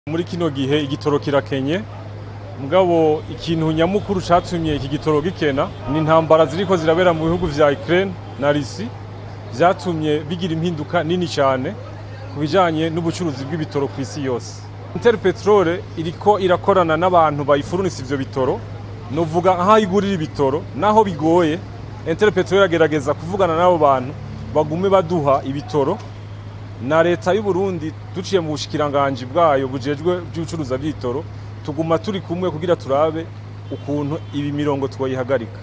muri kino gihe igitoro kirakenye mugabo ikintu nyamukuru catumye iki gitoro gikena ni intambara ziriko zirabera mu bihugu vya Ukraine na Russie vyatumye bigira impinduka nini cyane ku bijanye n'ubucuruzi bw'ibitoro ku isi yose Interpetrol iriko irakorana n'abantu bayifurunisa ivyo bitoro novuga nkaho igurira ibitoro naho bigoye Interpetrol iragerageza kuvugana n'abo bantu bagume baduha ibitoro na leta y'u Burundi duciye mu bushikiranganje bwayo bujejwe by'ubucuruza bw'ibitoro tuguma turi kumwe kugira turabe ukuntu ibi mirongo twoyihagarika